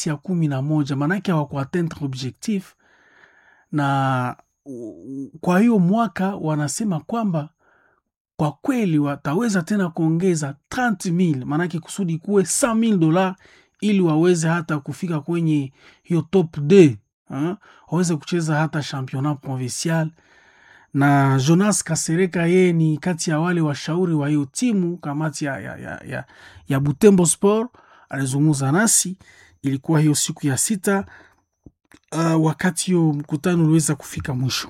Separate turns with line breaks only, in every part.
ya kumi na moja maanake hawakuatteindre objectif na u- kwa hiyo mwaka wanasema kwamba kwa kweli wataweza tena kuongeza 30000 maanake kusudi kuwe 100000 dola ili waweze hata kufika kwenye hiyo top 2 ha? waweze kucheza hata championnat provincial na Jonas Kasereka yeye ni kati ya wale washauri wa hiyo timu kamati ya, ya, ya, ya, ya Butembo Sport alizungumza nasi. Ilikuwa hiyo siku ya sita uh, wakati hiyo mkutano uliweza kufika mwisho.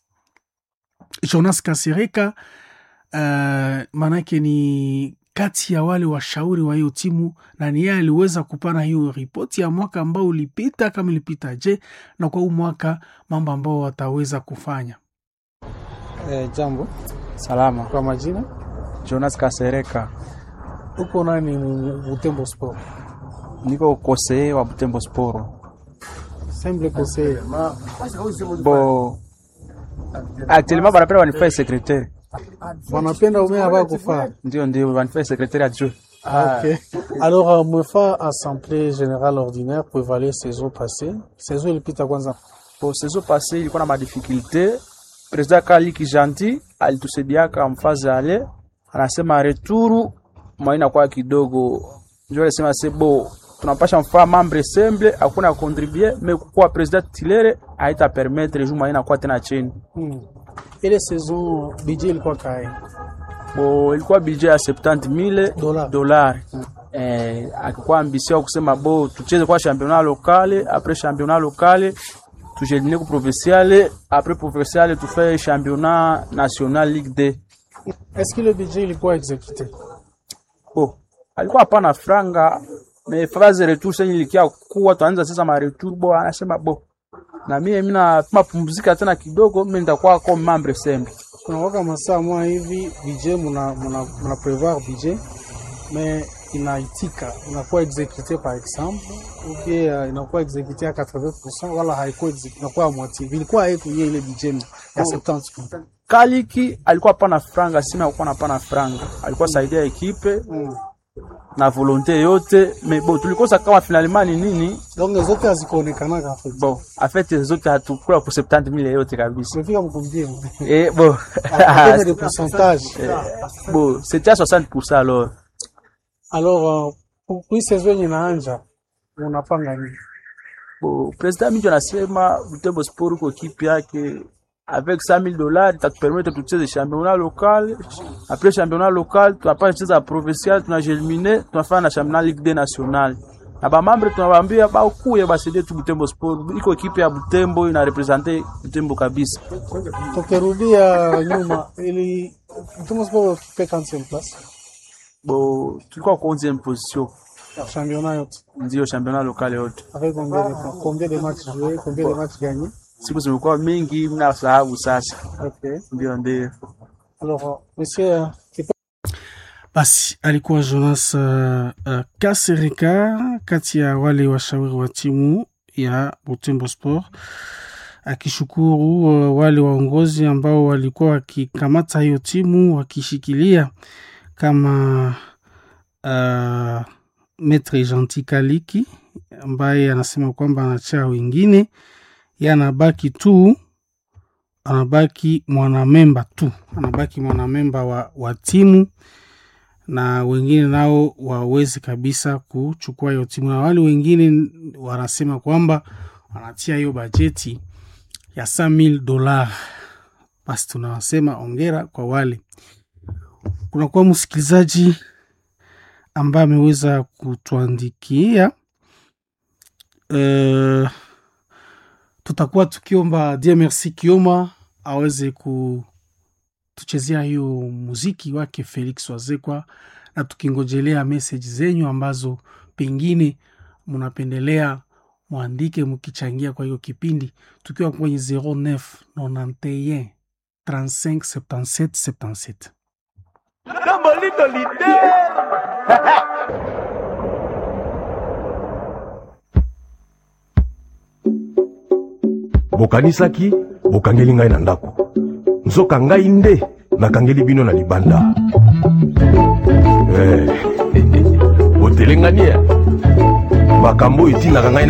Jonas Kasereka uh, maanake ni kati ya wale washauri wa hiyo timu na ni yeye aliweza kupana hiyo ripoti ya mwaka ambao ulipita, kama ilipita je, na kwa huu mwaka mambo ambao wataweza kufanya.
Eh, jambo
Salama,
kwa majina,
Jonas Kasereka,
uko nani mu- Butembo Sport?
niko koseye wa Butembo Sporo.
Semble conseiller.
Bo actuellement banapenda wanifanye secrétaire,
Wanapenda umea hapa kufaa.
ndio ndio wanifanye secrétaire adjoint.
Ok. Alors, euh, mwefa assemblée générale ordinaire pour évaluer saison passée. Saison ilipita kwanza.
Bo saison passée ilikuwa na madifficulté, president Kaliki Gentil alitusaidiaka mfazi ale, anasema returu mwaina kwa kidogo, ndio alisema se bo tunapasha mfaa membre semble hakuna contribuer mais kwa president tilere haita permettre juu mwaina kwa tena chini
Hmm. Ile saison budget ilikuwa kae.
bo ilikuwa budget ya 70000
Dola.
dolari eh, akikuwa ambisio kusema bo tucheze kwa championnat locale après championnat locale tujeline ku provinciale après provinciale tufaye championnat national ligue 2
Est-ce que le budget ilikuwa exécuté?
bo alikuwa hapana franga me phase retour senye ilikia kuwa tuanza sasa ma retour bo anasema bo na mimi mina mapumzika tena kidogo mimi nitakuwa comme membre semble
Kuna waka masaa mwa hivi budget muna, muna, muna prévoir budget mais inaitika inakuwa exécuté par exemple ou bien uh, inakuwa exécuté à 80% wala haikuwa exécuté inakuwa à moitié vilikuwa haiko hiyo ile budget ya 70
Kaliki alikuwa hapana franga, sima alikuwa hapana franga, alikuwa saidia ekipe
mm.
na volonte yote me bo tulikosa kama finalement ni nini
donc zote hazikuonekana en fait
bo afete zote hatukula ku 70000 yote kabisa
tumefika mkumbie
eh bo
Combien de pourcentage
bo c'était à 60% alors
alors uh, pour pour hii saison yenye inaanja unapanga nini
bo president Minjo anasema Butembo Sport kwa ekipe yake avec 5000 dollars itatupermettre tucheze championnat local après championnat local tunapata cheza provincial tunajelimine tunafanya na championnat ligue 2 national na bamambre tunawaambia bakuye basaidie tu Butembo Sport iko ekipe ya Butembo ina represente Butembo kabisa
tukirudia nyuma ili Butembo Sport occupé 40e place
bo tulikuwa kwa 11e position
championnat yote
ndio championnat local yote
avec combien de points combien de matchs joués combien de matchs gagnés
siku zimekuwa mingi mna sababu sasa
ok
ndio ndio
alors uh, monsieur uh, Kipa-
Basi alikuwa Jonas uh, uh, Kasereka kati ya wale washauri wa timu ya Butembo Sport akishukuru uh, wale waongozi ambao walikuwa wakikamata hiyo timu wakishikilia kama uh, Maitre Gentil Kaliki ambaye anasema kwamba anachaa wengine, ye anabaki tu anabaki mwanamemba tu, anabaki mwanamemba wa, wa timu na wengine nao wawezi kabisa kuchukua hiyo timu, na wale wengine wanasema kwamba wanatia hiyo bajeti ya 5000 dola. Basi tunawasema ongera kwa wale. Kunakuwa msikilizaji ambaye ameweza kutuandikia uh, tutakuwa tukiomba Dieu merci Kioma aweze kutuchezea hiyo muziki wake Felix Wazekwa, na tukingojelea message zenyu ambazo pengine mnapendelea mwandike mkichangia kwa hiyo kipindi, tukiwa kwenye 09 91 35 77 77.
bokanisaki bokangeli ngai na ndako nzoka ngai nde nakangeli bino na libanda Eh, botelengani ya makambo oyo etinaka ngai